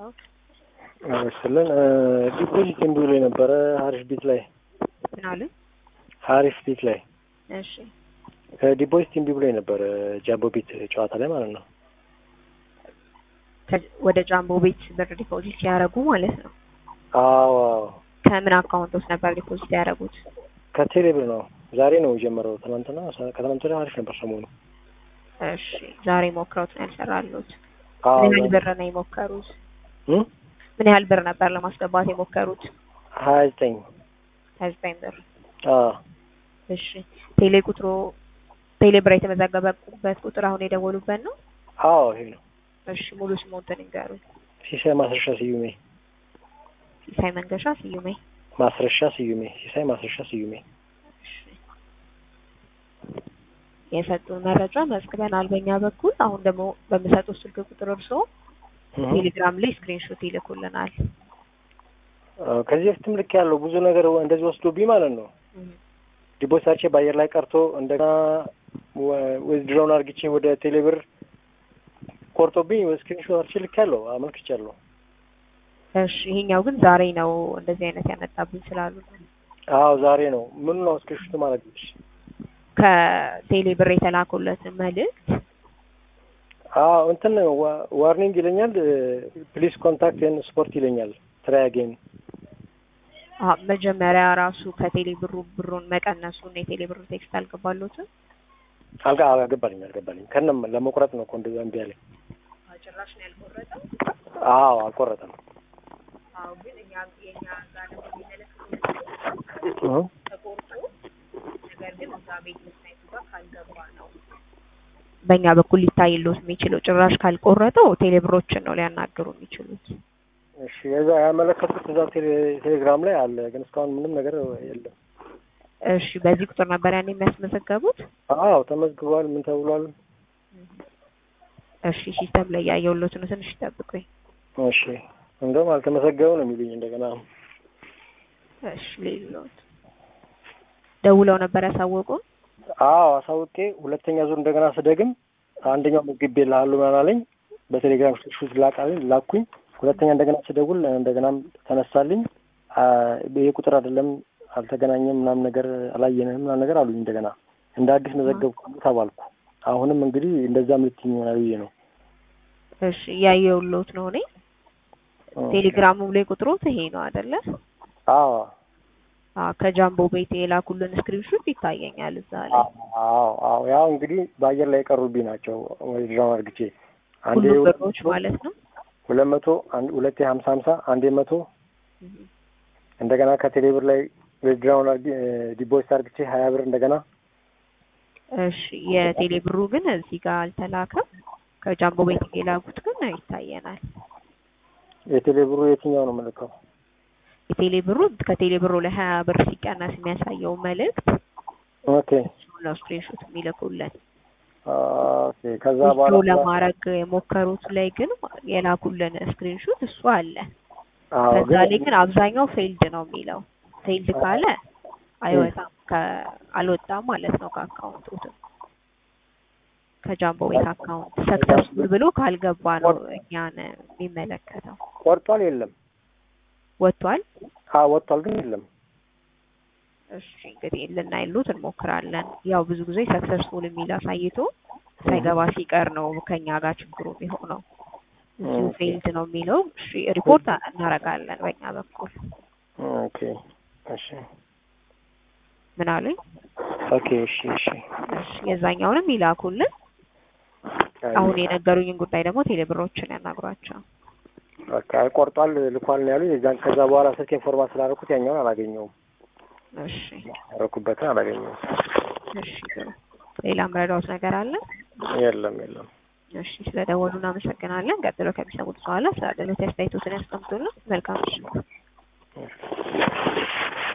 ልርዳዎት? ስልን ዲፖዚት እምቢ ብሎ የነበረ ሀሪፍ ቤት ላይ ምን አሉኝ? ሀሪፍ ቤት ላይ እሺ ዲፖዚት እምቢ ብሎ የነበረ ጃምቦ ቤት ጨዋታ ላይ ማለት ነው። ከ- ወደ ጃምቦ ቤት ብር ዲፖዚት ሲያደርጉ ማለት ነው። አዎ ከምን አካውንት ውስጥ ነበር ዲፖዚት ያደረጉት? ከቴሌ ብር ነው። ዛሬ ነው የጀመረው። ትናንትና ከትናንት ወዲያ አሪፍ ነበር ሰሞኑ። እሺ ዛሬ ሞክረውት ነው ያልሰራሉት? አዎ ምን ያህል ብር ነው የሞከሩት? እም? ምን ያህል ብር ነበር ለማስገባት የሞከሩት? ሀያ ዘጠኝ ሀያ ዘጠኝ ብር። አዎ እሺ ቴሌ ቁጥሩ ቴሌ ብር የተመዘገበበት ቁጥር አሁን የደወሉበት ነው? አዎ ይሄ ነው። እሺ ሙሉ ስሞትን ንገሩኝ። ሲሳይ ማስረሻ ስዩሜ ሲሳይ መንገሻ ስዩሜ። ማስረሻ ስዩሜ ሲሳይ ማስረሻ ስዩሜ። እሺ የሰጡን መረጃ መዝግበናል በእኛ በኩል። አሁን ደግሞ በምሰጡት ስልክ ቁጥር እርስዎ እም። ቴሌግራም ላይ ስክሪንሾት ይልኩልናል። አዎ፣ ከዚህ በፊትም ልክ ያለው ብዙ ነገር እንደዚህ ወስዶብኝ ማለት ነው። ዲፖዚታቼ በአየር ላይ ቀርቶ እንደገና ዊዝድሮውን አርግቼ ወደ ቴሌብር ቆርጦብኝ ስክሪንሾት አርቼ ልክ ያለው አመልክቻለሁ። እሺ ይሄኛው ግን ዛሬ ነው እንደዚህ አይነት ያመጣብኝ ስላሉ ነው። አዎ ዛሬ ነው። ምኑ ነው ስክሪንሾት ማለት ነው? ከቴሌ ብር የተላኩለትን መልእክት አዎ እንትን ዋ- ዋርኒንግ ይለኛል። ፕሊስ ኮንታክት ኤን ስፖርት ይለኛል። ትራይ አጌን አ መጀመሪያ ራሱ ከቴሌ ብሩ ብሩን መቀነሱን የቴሌ ብሩ ቴክስት አልገባሉትም። አልጋ አልገባልኝ አልገባልኝ ከነም ለመቁረጥ ነው እኮ እንደዛ እምቢ አለኝ። ጭራሽ ነው ያልቆረጠው። አዎ አልቆረጠም። አዎ ግን እኛ የኛ ጋር ደግሞ የሚመለከተው እህ ተቆርጦ ነገር ግን እዛ ቤት መስናይቱ ጋር ካልገባ ነው በእኛ በኩል ሊታይሎት የሚችለው። ጭራሽ ካልቆረጠው ቴሌ ብሮችን ነው ሊያናግሩ የሚችሉት። እሺ የዛ ያመለከቱት እዛ ቴሌ- ቴሌግራም ላይ አለ፣ ግን እስካሁን ምንም ነገር የለም። እሺ በዚህ ቁጥር ነበር ያን የሚያስመዘገቡት። አዎ ተመዝግቧል። ምን ተብሏል? እሺ ሲስተም ላይ ያየሁሎት ነው። ትንሽ ይጠብቁኝ። እሺ እንደውም አልተመዘገበም ነው የሚሉኝ እንደገና። እሺ ሌሎት ደውለው ነበር ያሳወቁን። አዎ አሳውቄ ሁለተኛ ዙር እንደገና ስደግም አንደኛው ምግብ ልሃለሁ ምናምን አለኝ። በቴሌግራም ሹት ላቃለኝ ላኩኝ። ሁለተኛ እንደገና ስደውል እንደገናም ተነሳልኝ። አ ይሄ ቁጥር አይደለም አልተገናኘም ምናምን ነገር አላየንህም ምናምን ነገር አሉኝ። እንደገና እንደ አዲስ መዘገብኩ ተባልኩ። አሁንም እንግዲህ እንደዛም ልትይኝ ይሆናል ብዬ ነው። እሺ ያየሁሎት ነው እኔ ቴሌግራሙ ላይ ቁጥሮት ይሄ ነው አይደለ? አዎ አዎ ከጃምቦ ቤት የላኩልን ስክሪንሾት ይታየኛል እዛ ላይ አዎ አዎ ያው እንግዲህ በአየር ላይ የቀሩብኝ ናቸው። ወይ ድራማ አርግቼ አንዴ ሁሉ ብሮች ማለት ነው። ሁለት መቶ አንድ ሁለቴ ሀምሳ ሀምሳ አንዴ መቶ እንደገና ከቴሌ ብር ላይ ዊዝድራውን አርግ ዲፖዚት አርግቼ ሀያ ብር እንደገና እሺ የቴሌ ብሩ ግን እዚህ ጋር አልተላከም። ከጃምቦ ቤት የላኩት ግን ይታየናል። የቴሌ ብሩ የትኛው ነው መልከው? የቴሌ ብሩ ከቴሌ ብሩ ላይ ሀያ ብር ሲቀነስ የሚያሳየው መልእክት ኦኬ ነው ስክሪንሾት የሚልኩልን። ኦኬ ከዛ ዊዝድሮ በኋላ ለማድረግ የሞከሩት ላይ ግን የላኩልን ስክሪንሾት እሱ አለ። አዎ ከዛ ግን ላይ ግን አብዛኛው ፌልድ ነው የሚለው። ፌልድ ካለ አይወጣም ከ አልወጣም ማለት ነው ከአካውንቱ ከጃምቦ ቤት አካውንት ሰክሰስፉል ብሎ ካልገባ ነው እኛን የሚመለከተው። ቆርጧል የለም? ወጥቷል። አዎ ወጥቷል ግን የለም። እሺ እንግዲህ ልናይሉት እንሞክራለን። ያው ብዙ ጊዜ ሰክሰስፉል የሚል አሳይቶ ሳይገባ ሲቀር ነው ከኛ ጋር ችግሩ የሚሆነው። እዚሁ ኦኬ። ፌልድ ነው የሚለው። እሺ ሪፖርት እናደርጋለን በእኛ በኩል። ኦኬ እሺ ምን አሉኝ? ኦኬ እሺ እሺ እሺ የዛኛውንም ይላኩልን። አሁን የነገሩኝን ጉዳይ ደግሞ ቴሌብሮችን ያናግሯቸው። በቃ ቆርጧል ልኳል ነው ያሉኝ። የዛን ከዛ በኋላ ስልኬን ፎርማት ስላደረኩት ያኛውን አላገኘውም። እሺ ያደረኩበትን አላገኘውም። እሺ ጥሩ። ሌላ ምረዳውት ነገር አለ? የለም የለም። እሺ ስለደወሉ እናመሰግናለን። ቀጥሎ ከሚሰሙት በኋላ ስለ አስተያየቶትን ያስቀምጡልን። መልካም ምሽት።